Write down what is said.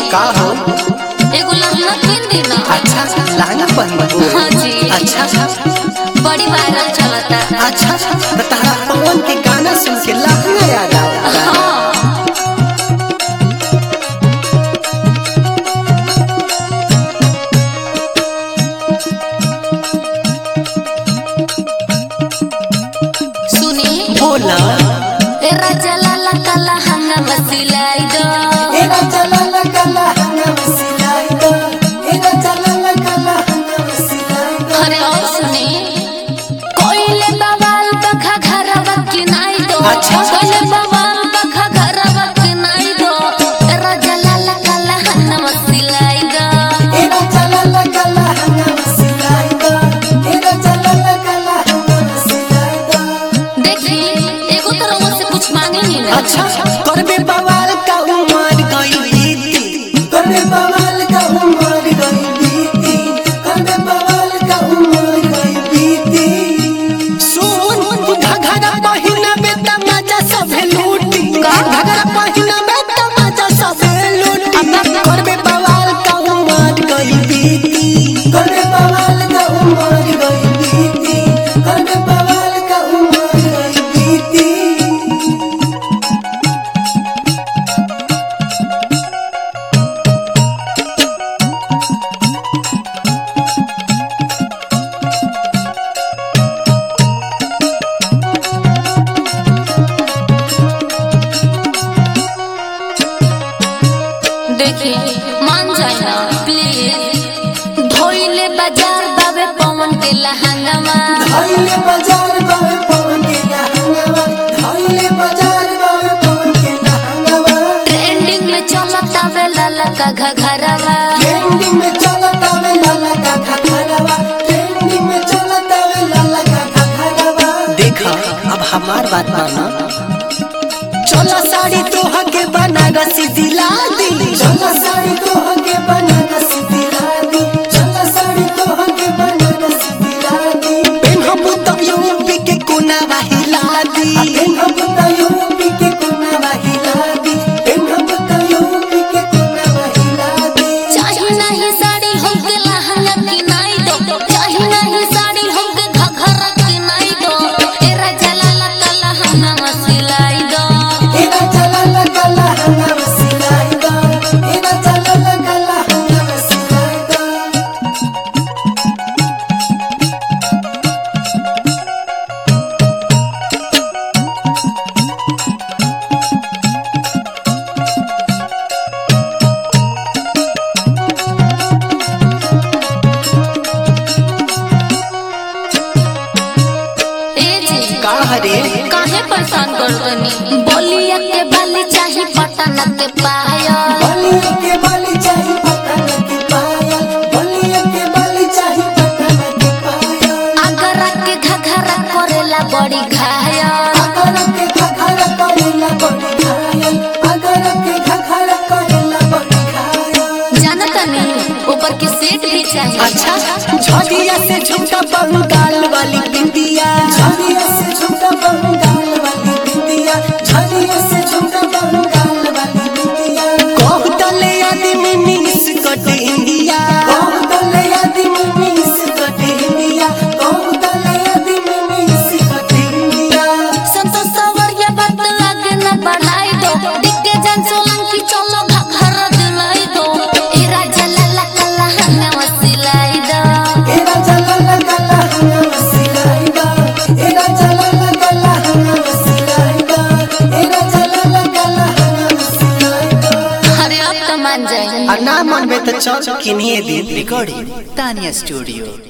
का हो एगो लहंगा किन दी ना अच्छा लहंगा पहन हाँ जी। अच्छा बड़ी वायरल चलता अच्छा तो तारा पवन के गाना सुन के लहंगा याद आता है। हाँ सुनी बोला ए राजा लाला काला हंगा बसिलाई दो एरा चला लगा लहंगा सिलाई दो एरा चला लगा लहंगा सिलाई दो अरे और सुनी कोइले बवाल बखा घरवा की नाई दो अच्छा। कोइले बवाल बखा घरवा की नाई दो ए राजा लाला काला हंगा बसिलाई दो एरा चला लगा लहंगा सिलाई दो एरा चला लगा लहंगा सिलाई दो देखी एगो तरह से कुछ मांगे नहीं ना अच्छा करबे बवाल का उमर गई बीती करबे बवाल का उमर गई बीती करबे बवाल का उमर गई बीती सुन घघरा पहिना में तमाचा सब लूटी घघरा पहिना में तमाचा सब लूटी करबे बवाल का उमर गई बीती करबे बवाल का उमर गई बीती करबे बवाल का उमर गई बीती देखी मान जाए ना प्लीज धोइले बाजार बाबे पवन के लहंगा धइले बाजार बावे पवन के लहंगावा धइले बाजार बावे पवन के लहंगावा ट्रेंडिंग में चलता वे लाला का घघरवा ट्रेंडिंग में चलता वे लाला का घघरवा ट्रेंडिंग में चलता वे लाला का घघरवा देखा अब हमार बात माना चला साड़ी तोह के बनारसी दिला दी चला साड़ी तोह के बनारसी दिला दी चला साड़ी तोह के बनारसी दिला दी पेनहबू त यूपी के कोना हिला दी पेनहबू त यूपी के कोना हिला दी पेनहबू त यूपी के कोना हिला दी चाहे नहीं साड़ी हमके लहंगा की नाई दो चाहे नहीं साड़ी हमके घघरा की नाई दो ए राजा लाला का लहंगा सिलाई दो एरा चला लगा लहंगा सिलाई दो एरा चला लगा लहंगा सिलाई दो ए जी का हरे काहे परेशान कर दनी बोलिया के बाली चाही पटन के पाया बलिया के बाली चाही पटन के पायल बलिया के बाली चाही पटन के पायल अगरा के घघरा करेला बड़ी घाया अगर के घघरा करेला बड़ी घायल अगर के घघरा करेला बड़ी घायल जानता नहीं ऊपर की सेट भी चाहिए अच्छा झड़िया से झुमका बंगाल वाली बिंदिया झड़िया से झुमका बंगाल वाली बिंदिया झड़िया से झुमका बंगाल वाली बिंदिया कहू तले आदमी मिस कट इंडिया कहू तले आदमी मिस कट इंडिया कहू तले आदमी मिस कट इंडिया संतोष सवरिया बात आगे न बढ़ाई दो दिग्गे जन सोलंकी चलो घघरा दिलाई दो ए राजा लाला कल्ला हंगा सिलाई दो एरा चला लगा लहंगा सिलाई दा एरा चला लगा लहंगा सिलाई दा एरा चला लगा लहंगा सिलाई दा अरे अब तो मान जाए आ ना मनबे त चल किनिए दे recording Tanya Studio.